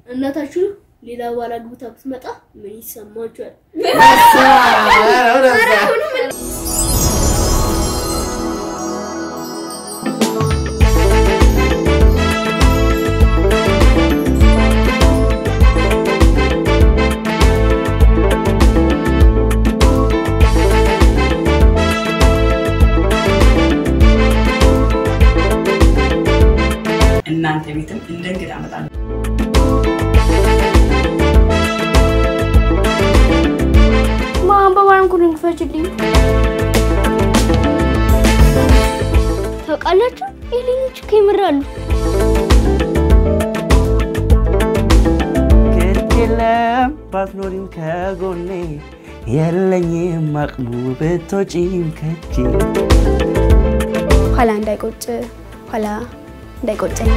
እናታችሁ ሌላ ባል አግብታ ብትመጣ ምን ይሰማችኋል? እናንተ ቤትም እንደ እንግዳ እመጣለሁ። ማን በማን ኩሪን ክፈችልኝ። ታውቃላችሁ የልጆች ይምራሉ። ግድ የለም ባትኖሪም ከጎኔ የለኝም አቅሙ ብትወጪም ከቼ ኋላ እንዳይቆጭ ኋላ እንዳይቆጨኝ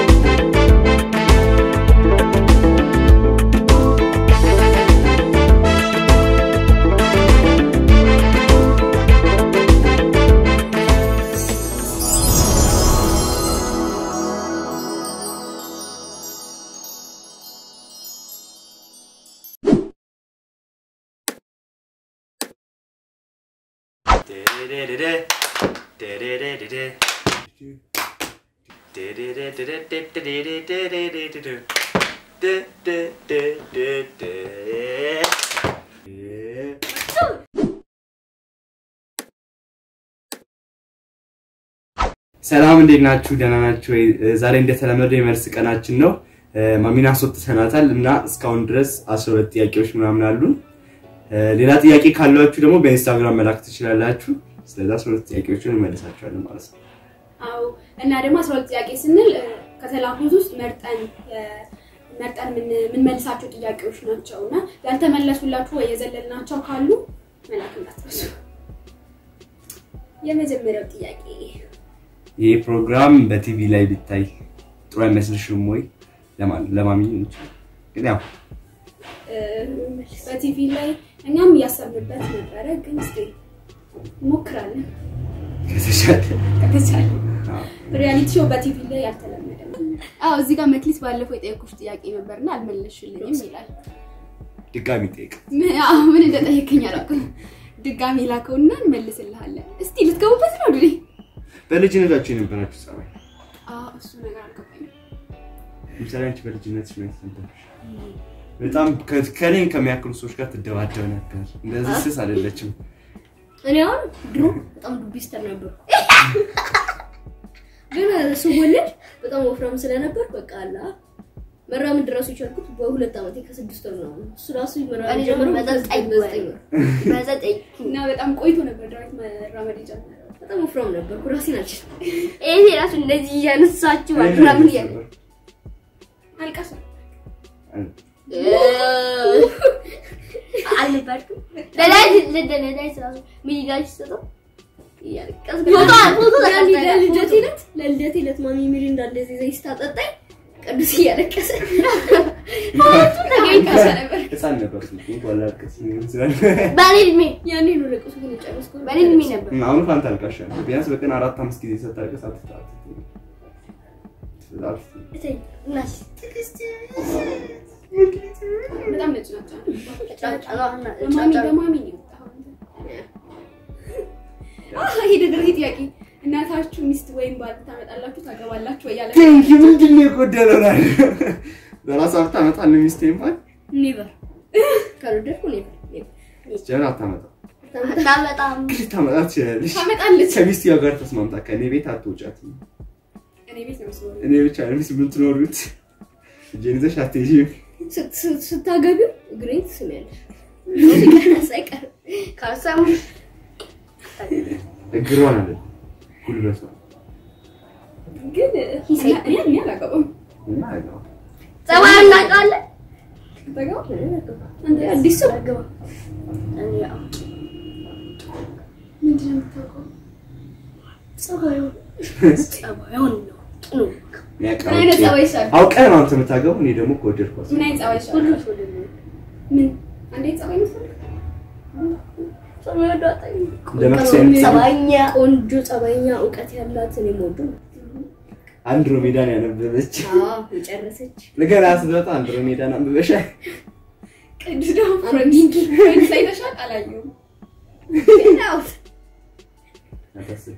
ሰላም እንዴት ናችሁ? ደህና ናችሁ ወይ? ዛሬ እንደተለመደው የመልስ ቀናችን ነው። ማሚን አስወጥተናታል እና እስካሁን ድረስ 12 ጥያቄዎች ምናምን አሉን። ሌላ ጥያቄ ካሏችሁ ደግሞ በኢንስታግራም መላክ ትችላላችሁ። ስለዚህ 12 ጥያቄዎችን እንመልሳቸዋለን ማለት ነው። አዎ እና ደግሞ አስራ ሁለት ጥያቄ ስንል እ፣ ከተላኩት ውስጥ መርጠን እ፣ መርጠን ምን- የምንመልሳቸው ጥያቄዎች ናቸው እና ያልተመለሱላችሁ ወይ የዘለልናቸው ካሉ መላክ እንዳትረሱ። የመጀመሪያው ጥያቄ ይህ ፕሮግራም በቲቪ ላይ ቢታይ ጥሩ አይመስልሽም ወይ? ለማን ለማሚ እንችላለን። ግን ያው እ፣ በቲቪ ላይ እኛም እያሰብንበት ነበረ፣ ግን እስኪ እንሞክራለን ከተቻለ ከተቻለ። አዎ። ሪያሊቲ ሾው በቲቪ ላይ ያልተለመደ ነው። አዎ እዚህ ጋር መክሊት ባለፈው የጠየኩሽ ጥያቄ ነበርና አልመለስሽልኝም ይላል። ድጋሚ ጠይቅ። ምን አዎ፣ ምን እንደጠየከኝ አላውቅም። ድጋሚ ላከውና እንመልስልሃለን። እስቲ ልትገቡበት ነው ድሬ? በልጅነታችሁ የነበራችሁ ጸባይ፣ አዎ እሱ ነገር አልገባኝም። ለምሳሌ አንቺ በልጅነትሽ ምን አይነት ነበርሽ? በጣም ከ- ከእኔን ከሚያክሉ ሰዎች ጋር ትደባደብ ነበር። እንደዚህ ስስ አይደለችም። እኔ አሁን ድሮ በጣም ዱቢስተር ነበርኩ፣ ግን ስወለድ በጣም ወፍራም ስለነበር በቃ አላ መራመድ ራሱ የቻልኩት በሁለት ዓመቴ ከስድስት ወር ነው። እሱ ራሱ መራመድ ጀምሮ በዘጠኝ በዘጠኝ ወር በዘጠኝ እና በጣም ቆይቶ ነበር ዳዊት መራመድ የጀመረው። በጣም ወፍራም ነበርኩ። ራሴን አልችልም። ይሄ ራሱ እንደዚህ እያነሳችሁ ምናምን እያለ አልቀሰ አልነበርኩም። ለዳዊት ለዳዊት ራሱ ሚሊጋሽ ሰጠው እያለቀስኩ ፎቶ ፎቶ ለልደቴ ዕለት ለልደቴ ዕለት ማሚ ሚሪንዳ እንደዚህ ዘይት ስታጠጣኝ ቅዱስ እያለቀሰ አልቀሰ ነበር። ህፃን ነበር እንኳን ላልቅስ ሊሆን ይችላል። በእኔ እድሜ ያኔ ነው ለቅሶ ግን የጨረስኩት በእኔ እድሜ ነበር። አሁን ፋንታ አልቃሻ ነው። ቢያንስ በቀን አራት አምስት ጊዜ ስታለቅስ አትታት እተኝ እናት በጣም ነጭ ናቸው። ጫጫና በማሚ በማሚ ነው የወጣኸው አንተ። አህ ይሄ ደግሞ ይሄ ጥያቄ እናታችሁ ሚስት ወይም ባል ታመጣላችሁ ታገባላችሁ ወይ ያለ ቴንኪ ምንድን ነው የጎደለው? ላይ በራስ ሀብት አመጣለሁ ሚስቴ እንኳን ኔቨር ካልወደድኩ ኔቨር ኔቨር ጀምር አታመጣም። ታመጣም ግን ታመጣ ትችላለች። ታመጣለች። ከሚስትየዋ ጋር ተስማምታ ከእኔ ቤት አትውጫትም። እኔ ቤት ነው መስሎ እኔ ብቻ ነው ሚስት የምትኖሩት። እጄን ይዘሽ አትሄጂም። ስታገቢው እግሬን ትስሚያለሽ ሳይቀር ካልሳሙ እግሯን አለ ጉልበቷ ግን እኔ እኔ አላገባም። እና አይገባ ጸባይ እናውቃለን። ታገባ አንተ አዲስ ሰው ምንድን ነው የምታውቀው? ጸባዩ ጸባዩን ነው ጥሩ ምን አይነት ጸባይ ይሻላል? አውቀህ ነው አንተ የምታገቡ። እኔ ደግሞ ከወደድኳት ምን አይነት ጸባይ ሁሉ ይሻላል? ሰው ደግሞ ምን አንዴ ጸባይ ይመስላል? ጸባዩ ዳጣኝ ለመክሰም ጸባይኛ ቆንጆ ጸባይኛ እውቀት ያላት እኔ የምወደው አንድሮሜዳን ያነበበች አዎ የጨረሰች ገና ስትመጣ አንድሮሜዳን አንብበሻል? ቅዱስ ደግሞ ፍሬንድስ ፍሬንድስ አይተሻል? አላየሁም። አታስቢ።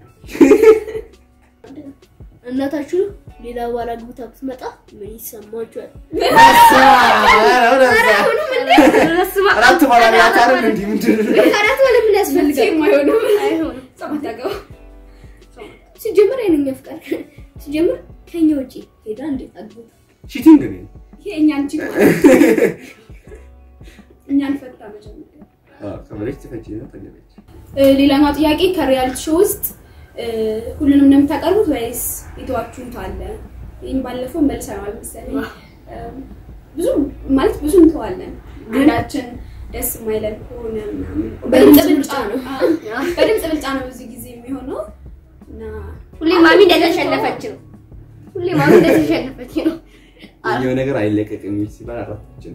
እናታችሁ ሌላ ባል አግብታ ብትመጣ ምን ይሰማችኋል? አራት ባላላት አይደል እንዲህ ምንድን ነው? አራት ባለ ምን ያስፈልጋል? መቼም አይሆንም። አይሆንም። ሰባት አገባ ሲጀምር የእኛ ፍቃድ ሲጀምር ከኛ ውጪ ሄዳ እንዴት አግብታ ቺቲንግ ነው። ይሄ እኛን ቺ እኛን ፈታ መጀመሪያ አዎ፣ ከበለች ትፈጪ ነው ተገለች። እ፣ ሌላኛው ጥያቄ ከሪያሊቲ ሾው ውስጥ እ፣ ሁሉንም ነው የምታቀርቡት ወይስ የተዋችሁት አለ? ይህም ባለፈው መልሰናል መሰለኝ። እ፣ ብዙ ማለት ብዙ እንተዋለን አንዳችን ደስ የማይለን ከሆነ ምናምን በድምፅ ብልጫ ነው። አዎ፣ በድምፅ ብልጫ ነው ብዙ ጊዜ የሚሆነው እና ሁሌ ማሚ እንደተሸነፈች ነው። ሁሌ ማሚ እንደተሸነፈች ነው። የሆነ ነገር አይለቀቅም ሲባል አራታችን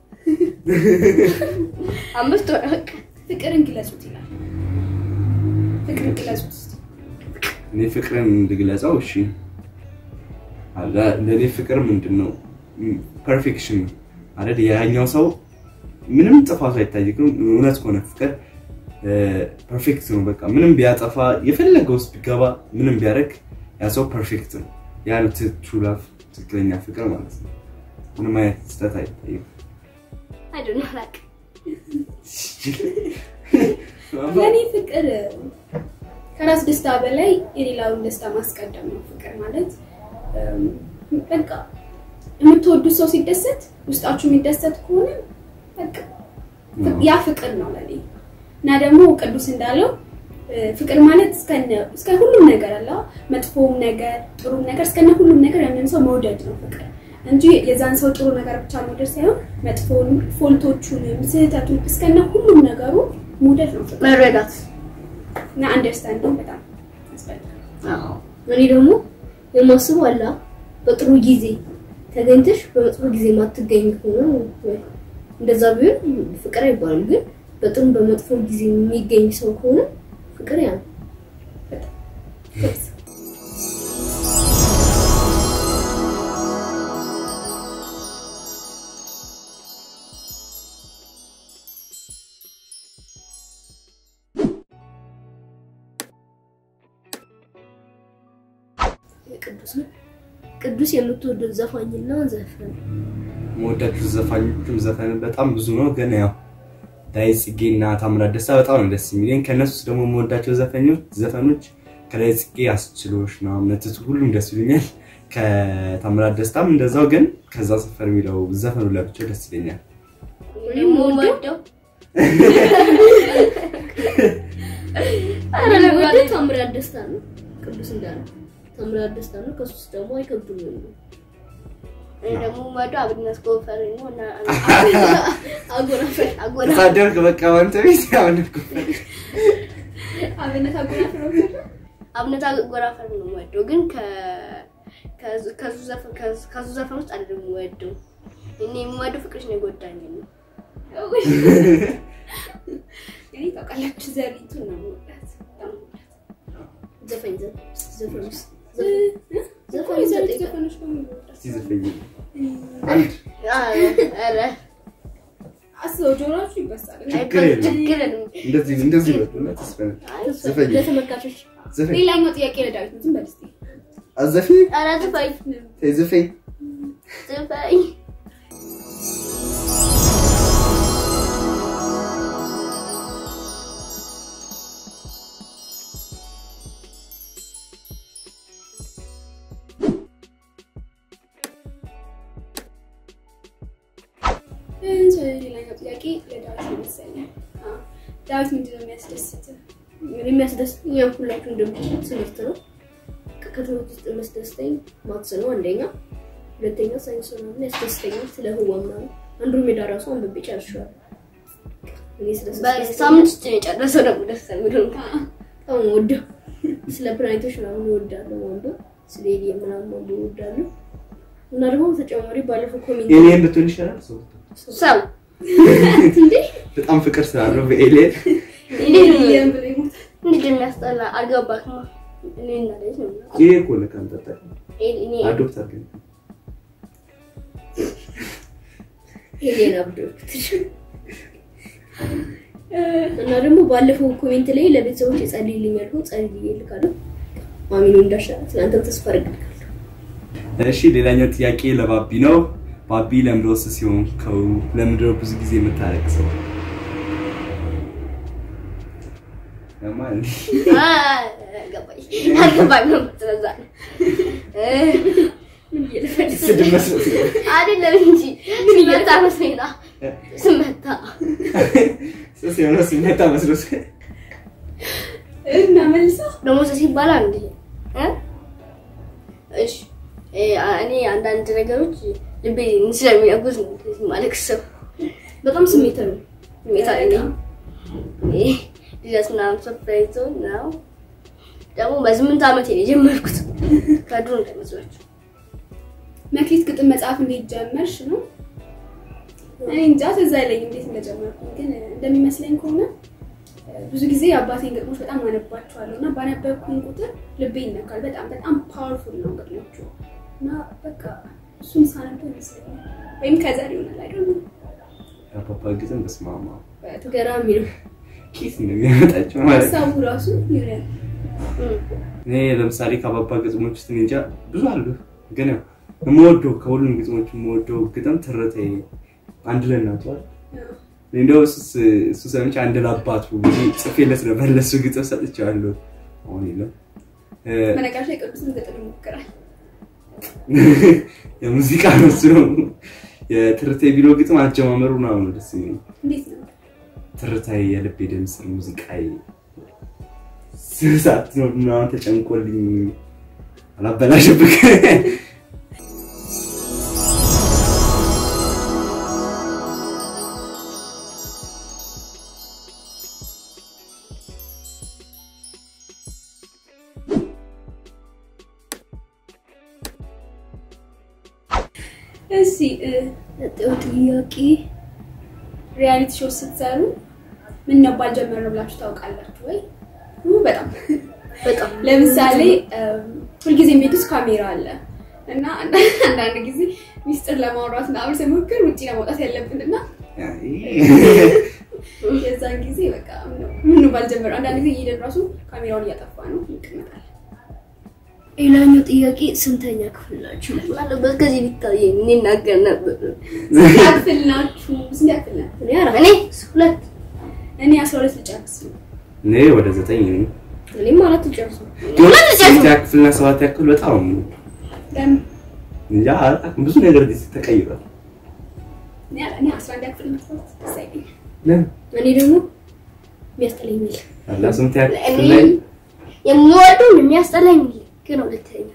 አምስት ወር በቃ ፍቅርን ግለጹት ይላል። ፍቅርን ግለጹት እስኪ። እኔ ፍቅርን እንድግለጸው እሺ አለ ለእኔ ፍቅር ምንድን ነው ፐርፌክሽን ነው አይደል ያኛው ሰው ምንም ጥፋቱ አይታይም እውነት ከሆነ ፍቅር ፐርፌክት ነው በቃ ምንም ቢያጠፋ የፈለገ ውስጥ ቢገባ ምንም ቢያደርግ ያ ሰው ፐርፌክት ነው ያ ነው ትሩ ላቭ ትክክለኛ ፍቅር ማለት ነው ምንም አይነት ስህተት አይታይም አይደል አላውቅም። ለእኔ ፍቅር ከራስ ደስታ በላይ የሌላውን ደስታ ማስቀደም ነው። ፍቅር ማለት እም፣ በቃ የምትወዱት ሰው ሲደሰት ውስጣችሁ የሚደሰት ከሆነ በቃ ያ ፍቅር ነው ለኔ። እና ደግሞ ቅዱስ እንዳለው እ፣ ፍቅር ማለት እስከነ እስከ ሁሉም ነገር አለ መጥፎም ነገር ጥሩም ነገር እስከነ ሁሉም ነገር ያንን ሰው መውደድ ነው ፍቅር እንጂ የዛን ሰው ጥሩ ነገር ብቻ መውደድ ሳይሆን መጥፎን ፎልቶቹንም ስህተቱን እስከነ ሁሉም ነገሩ መውደድ ነው ፍቅር መረዳት እና አንደርስታንዲንግ በጣም ያስፈልጋል። እኔ ደግሞ የማስበው አላ በጥሩ ጊዜ ተገኝተሽ በመጥፎ ጊዜ ማትገኝ ከሆነ ወይ እንደዛ ቢሆን ፍቅር አይባልም። ግን በጥሩ በመጥፎ ጊዜ የሚገኝ ሰው ከሆነ ፍቅር ያ ነው። ቅዱስ ነው። ቅዱስ የምትወደው ዘፋኝና ዘፈን መወዳችሁ ዘፋኞችም ዘፈን በጣም ብዙ ነው፣ ግን ያው ዳዊት ጽጌ እና ታምራት ደስታ በጣም ነው ደስ የሚለኝ። ከእነሱ ውስጥ ደግሞ የምወዳቸው ዘፈኞች ዘፈኖች ከዳዊት ጽጌ አስችሎሽ ነው ምትቱ ሁሉም ደስ ይሉኛል። ከታምራት ደስታም እንደዛው፣ ግን ከዛ ሰፈር የሚለው ዘፈኑ ለብቻው ደስ ይለኛል። እኔም የምወደው ኧረ ለምወደው ታምራት ደስታ ነው። ቅዱስ እንዳለ ታምራት ደስታ ነው። ከሱ ውስጥ ደግሞ አይከብድም ነው እኔ ደግሞ የምወደው አብነት ጎፈር ነው እና አጎናፈር አጎናፈር ተሳደብክ በቃ አንተ ቤት አሁን እኮ አብነት አጎናፍር ነው አብነት ጎራፈር ነው የምወደው፣ ግን ከ- ከዙ- ከዙ ዘፈን ከዙ- ከዙ ዘፈን ውስጥ አይደለም የምወደው። እኔ የምወደው ፍቅርሽ ነው የጎዳኝ ነው። እኔ ታውቃላችሁ ዘሪቱን ነው የምወዳት በጣም ዘፈኝ ዘፈን ውስጥ ዘፈን ዘሪት ዘፈኖች ነው የምወዳት እስኪ ዘፈኝ አንድ ኧረ አስበው ጆሮአችሁ ይበሳል ችግር የለም። ችግር የለም። እንደዚህ እንደዚህ በሉና ተስፈነ ዘፈኝ ለተመልካቾች ዘፈኝ ሌላኛው ጥያቄ ለዳዊት ነው ዝም በል እስኪ አዘፈኝ ኧረ ዝፈኝ ተይ ዘፈኝ ዝፈኝ እንጂ ሌላኛው ጥያቄ ለዳዊት ነው መሰለኝ አዎ። ዳዊት ምንድን ነው የሚያስደስትህ የሚያስደስተኝ ያው ሁላችሁ እንደምትሉት ትምህርት ነው። ከትምህርት ውስጥ የሚያስደስተኝ ማትስ ነው አንደኛ፣ ሁለተኛ ሳይንስ ነው እና ያስደስተኛል። ስለ ህዋ ምናምን አንድሮሜዳ ራሱ አንብቤ ጨርሼዋለሁ። እኔ ስለ በሳምንት ውስጥ ነው የጨረሰው ደግሞ ደስ የሚለው በጣም ወደው ስለ ፕላኔቶች ምናምን እወዳለሁ ማንበብ፣ ስለ ኤሊየን ምናምን ማንበብ እወዳለሁ። እና ደግሞ በተጨማሪ ባለፈው ኮሜንት ኤሊየን ብትሆን ይሻላል ሰው ሰው በጣም ፍቅር ስላለው በኤሊየን ኤሊየን ብሎ ይሞታል እንዴት የሚያስጠላ አልገባክማ። እኔ እና ልጅ ነው ይሄ እኮ ለካ አንጠጣ እኔ አዶፕት አድርገን ሄሌን አብዶት እና ደግሞ ባለፈው ኮሜንት ላይ ለቤተሰቦች የጸልይልኝ ያልኩ ጸልይ ልካለሁ። ማሚኑ እንዳሻላት እናንተም ተስፋ አድርጋለሁ። እሺ ሌላኛው ጥያቄ ለባቢ ነው። ባቢ ለምንድን ነው ስስ የሆንከው? ለምንድን ነው ብዙ ጊዜ የምታለቅሰው? ለማን ገባኝ አልገባኝም። ስለዛ ነው እ ምን እየለፈልስ ስድብ መስሎት ነው። አይደለም እንጂ ስመታ መስሎኝ ነው። ስመታ ስስ የሆነ ሲመታ መስሎት እና መልሳ ደግሞ ሰው ሲባል አንድ እ እሺ እ እኔ አንዳንድ ነገሮች ልቤ ስለሚያጉዝ ነው እንደዚህ የማለቅሰው። በጣም ስሜታዊ ነው። ስሜታዊ ነኝ። እ ልደት ምናምን ሰርፕራይዝ ነው ደግሞ በስምንት ዓመቴ ነው የጀመርኩት። ከድሮ እንዳይመስላችሁ መክሊት ግጥም መጽሐፍ እንዴት ጀመርሽ ነው? እኔ እንጃ ትዝ አይለኝም እንዴት እንደጀመርኩ፣ ግን እንደሚመስለኝ ከሆነ ብዙ ጊዜ የአባቴን ግጥሞች በጣም አነባቸዋለሁ እና ባነበብኩኝ ቁጥር ልቤ ይነካል። በጣም በጣም ፓወርፉል ነው ግጥሞቹ እና በቃ እሱን ሳነበው ይመስለኛል ወይም ከዘር ይሆናል አይደል? የአባባ ግጥም በስመ አብ ገራሚ ነው። ኬት ነው የሚያመጣቸው ማለት ነው። ሀሳቡ ራሱ ይሆናል። እኔ ለምሳሌ ከአባባ ግጥሞች ውስጥ እኔ እንጃ ብዙ አሉ፣ ግን ያው የምወደው ከሁሉም ግጥሞች የምወደው ግጥም ትርታዬ አንድ ለእናቱ አይደል? እኔ እንደው እሱስ እሱ ሰምቼ አንድ ለአባቱ ብዬ ጽፌለት ነበር ለእሱ ግጥም ሰጥቼዋለሁ። አሁን የለም እ፣ በነገራችን ላይ ቅዱስን ግጥም ይሞክራል። የሙዚቃ ነው እሱ ነው የትርቴ ቢሮ ግጥም አጀማመሩ ምናምን ነው ደስ የሚለኝ። እንዴት ነው? ትርታዬ የልቤ ድምፅ ሙዚቃዬ ስሳት ነው ምናምን ተጨንቆልኝ አላበላሽብክ እሺ እ፣ ቀጣዩ ጥያቄ ሪያሊቲ ሾው ስትሰሩ ምን ነባል ጀመረ ብላችሁ ታውቃላችሁ ወይ? ኡ፣ በጣም በጣም ለምሳሌ እም፣ ሁልጊዜም ቤት ውስጥ ካሜራ አለ እና አንዳ- አንዳንድ ጊዜ ሚስጥር ለማውራት ምናምን ስሞክር ውጭ ለማውጣት ያለብን እና የዛን ጊዜ በቃ ምን ባልጀመረ አንዳንድ ጊዜ እየሄድን ራሱ ካሜራውን እያጠፋ ነው ይቀመጣል። ሌላኛው ጥያቄ ስንተኛ ክፍል ናችሁ? ባለበት ከዚህ ሊታየኝ እኔ እናገር ነበር። ስንት ያክፍል ናችሁ? ስንት ያክፍል ናችሁ? እኔ አራት እኔ ሁለት እኔ አስራ ሁለት ልጨርስ ነው። እኔ ወደ ዘጠኝ ነኝ። እኔም አራት ጨርሱ። ስድስት ያክፍልና ሰባት ያክፍል በጣም ለምን? እንጃ አላውቅም፣ ብዙ ነገር ጊዜ ተቀይሯል። እኔ እኔ አስራ አንድ ያክፍል መስራት ደስ አይለኝም። ለምን እኔ ደግሞ የሚያስጠላኝ የሚል አላ ስንት ያክፍል እኔ ላይ የምወደውን የሚያስጠላኝ ግን ሁለተኛ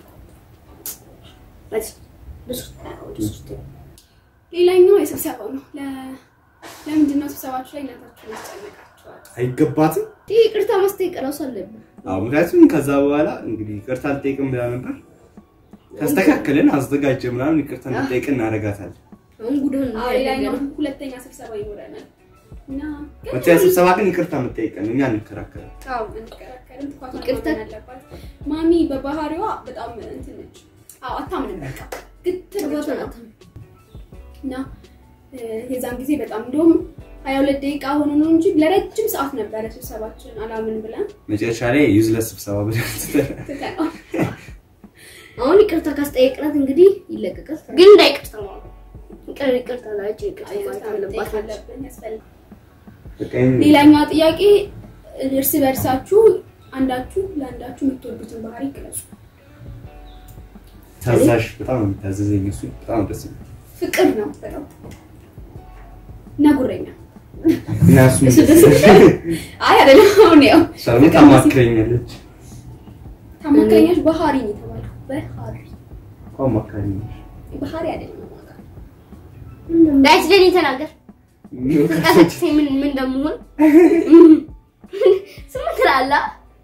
ሌላኛው የስብሰባው ነው። ለ- ለምንድን ነው ስብሰባችሁ ላይ እናታችሁን ያስጨነቃችኋል? አይገባትም። ይህ ይቅርታ ማስጠየቅ እራሱ አለብን። አዎ ምክንያቱም ከዛ በኋላ እንግዲህ ይቅርታ አልጠይቅም ብላ ነበር። ተስተካከልን አዘጋጀ ምናምን ይቅርታ እንድጠይቅ እናደርጋታለን። አሁን ጉዳን አዎ፣ ሌላኛው ሁለተኛ ስብሰባ ይኖረናል እና ግን መቼ ስብሰባ ግን ይቅርታ የምጠይቀን እኛ እንከራከራለን። አዎ፣ አንከራከርም። ጥፋቷን ይቅርታ- ማመን አለባት። ማሚ በባህሪዋ በጣም እንትን ነች። አዎ አታምንም። በቃ ግትር ነች ጥፋቷን በጣም። አታምንም። እና እ፣ የዛን ጊዜ በጣም እንደውም ሀያ ሁለት ደቂቃ ሆኖ ነው እንጂ ለረጅም ሰዓት ነበረ ስብሰባችን አላምን ብለን መጨረሻ ላይ ዩዝለስ ስብሰባ ብለን ትተናል። ትተነው አሁን ይቅርታ ካስጠየቅናት እንግዲህ ይለቀቃል። ግን እንዳይቅርታ ማለት ነው። ይቅር ይቅርታ ላቸው ይቅርታ ማለት ይቅርታ አለባት መጠየቅ አለብን ያስፈልጋል። በቃ ይሄን- ሌላኛው ጥያቄ እርስ በእርሳችሁ አንዳችሁ ለአንዳችሁ የምትወዱትን ባህሪ ግለጹ። ታዛዥ በጣም ነው የሚታዘዘኝ እሱ በጣም ደስ ይላል። ፍቅር ነው በጣም እና ጉረኛ። እና እሱ እሱ ደስ አይ አይደለም፣ አሁን ያው እሷ ደግሞ ታማክረኛለች። ታማካኛች ባህሪ ነው የተባለው። ባህሪ እኮ አማካሪ ነች። ባህሪ አይደለም አማካሪ። ዳይት ለኔ ተናገር ተቀሰቅሰኝ ምን ምን እንደምሆን ስም ትላለህ?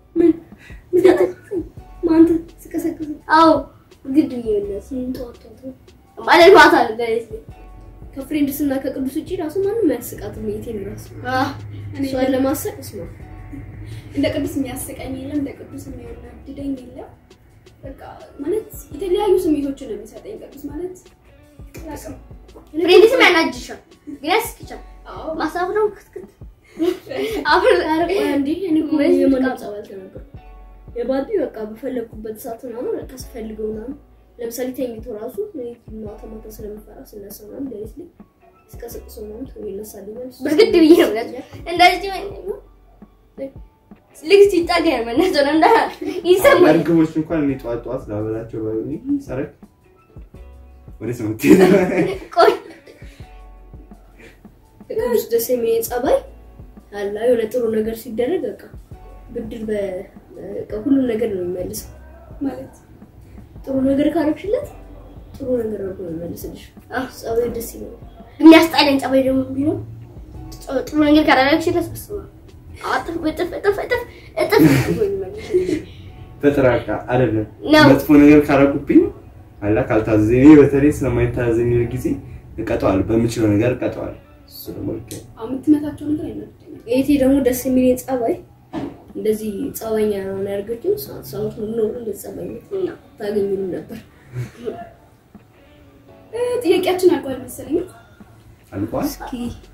ማንተ ስቀሰቅስ አዎ ግድ ይመለስ ማለት ማታ ነው ዳይት ከፍሬንድስ እና ከቅዱስ ውጭ ራሱ ማንም አያስቃትም። የቴን ራሱ አዎ እኔ እሷን ለማሰቅ እስማ እንደ ቅዱስ የሚያስቀኝ የለም፣ እንደ ቅዱስ የሚያናድደኝ የለም። በቃ ማለት የተለያዩ ስሜቶችን ነው የሚሰጠኝ ቅዱስ ማለት አላውቅም። ፍሬንድስም ያናጅሻል ግን ያስቅሻል። አዎ ማሳብ ነው ክትክት አብር እንዴ እኔ እኮ ወይስ የማንም በቃ- ጸብ አልተናገርኩም። የባቢ በቃ በፈለግኩበት ሰዓት ምናምን በቃ ስፈልገው ምናምን ለምሳሌ ተኝቶ ራሱ እኔ ማታ ማታ ስለምፈራ ስነሳ ምናምን ሌሊት ላይ ስቀሰቅሰው ምናምን ቶሎ ይነሳልኛል። በግድ ብዬ ነው ያለው። እንደዚህ ወይ ነው ልክ ሲጣጋ ያመናቸው እንዳ ይሰማል። እርግቦች እንኳን እኔ ጠዋት ጠዋት ላበላቸው ባይሆን ሰረቅ ወዴት ነው የምትሄደው? ቆይ ቅዱስ ደስ የሚል ጸባይ አላ የሆነ ጥሩ ነገር ሲደረግ በቃ ብድር በ- በቃ ሁሉም ነገር ነው የሚመልሰው። ማለት ጥሩ ነገር ካረግሽለት ጥሩ ነገር አድርጎ ነው የሚመልስልሽ። አዎ። ጸባይ ደስ ይላል። የሚያስጣለን ጸባይ ደግሞ ቢሆን ጥሩ ነገር ካላደረግሽ ለስበስበ አጥፍ እጥፍ እጥፍ እጥፍ እጥፍ ብሎ ይመልስልሽ። በጥራቃ አይደለም ነው። መጥፎ ነገር ካረጉብኝ አላ ካልታዘዘኝ እኔ በተለይ ስለማይታዘኝ ጊዜ እቀጠዋለሁ በምችለው ነገር እቀጠዋለሁ እሱ ደግሞ ልክ ነው። አሁን የምትመታቸው ነገር አይመርጠኝም። ይሄ ደግሞ ደስ የሚል ጸባይ እንደዚህ ጸባኛ ነው ያደርገችው። ሰዓት ሰዓት ሙሉ ነው እንደዚህ ጸባይ ነው። ታገኙም ነበር። እ፣ ጥያቄያችን አልቋል መሰለኝ። አልቋል እስኪ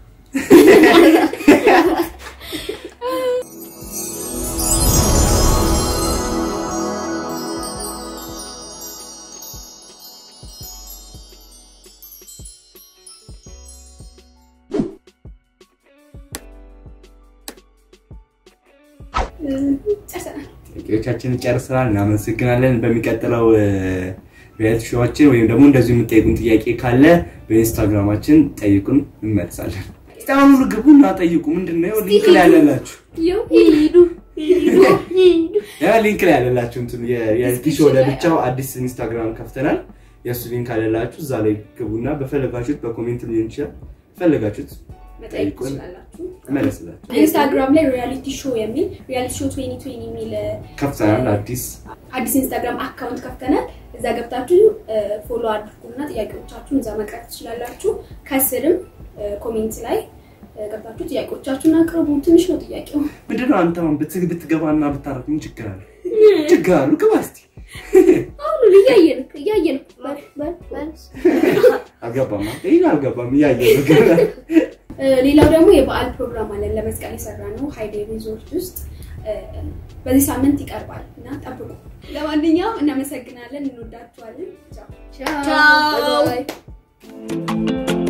እ፣ ጨርሰናል። ጥያቄዎቻችንን ጨርሰናል። እናመሰግናለን። በሚቀጥለው ሪያሊቲ ሾዋችን ወይም ደግሞ እንደዚሁ የምጠይቁን ጥያቄ ካለ በኢንስታግራማችን ጠይቁን፣ እንመልሳለን። እስቲ አሁን ሁሉ ግቡና ጠይቁ። ምንድን ነው ሊንክ ላይ ያለላችሁ ሂዱ ሂዱ ሂዱ ያ ሊንክ ላይ ያለላችሁ እንትን የሪያሊቲ ሾው ለብቻው አዲስ ኢንስታግራም ከፍተናል። የእሱ ሊንክ አለላችሁ። እዛ ላይ ግቡና በፈለጋችሁት በኮሜንት ሊሆን ይችላል ፈለጋችሁት መጠየቅ ጠይቁን፣ ትችላላችሁ። እመለስላችሁ። ኢንስታግራም ላይ ሪያሊቲ ሾው የሚል ሪያሊቲ ሾው 2020 የሚል እ፣ ከፍተናል አዲስ አዲስ ኢንስታግራም አካውንት ከፍተናል። እዛ ገብታችሁ ፎሎ አድርጉና ጥያቄዎቻችሁን እዛ መቅረት ትችላላችሁ። ከስርም እ፣ ኮሜንት ላይ እ፣ ገብታችሁ ጥያቄዎቻችሁን አቅርቡ። ትንሽ ነው ጥያቄው። ምንድነው አንተ አሁን ብት- ብትገባና ብታረግ ምን ችግር አለ? ችግር አሉ ግባ እስቲ። አሁን እያየን እያየን በል በል በል አልገባማ ይህን አልገባም እያየ ነው ገና እ፣ ሌላው ደግሞ የበዓል ፕሮግራም አለን ለመስቀል የሰራ ነው ሃይዴ ሪዞርት ውስጥ እ፣ በዚህ ሳምንት ይቀርባል እና ጠብቁ። ለማንኛውም እናመሰግናለን፣ እንወዳችኋለን። ቻው። ቻው ቻው። ባይ ባይ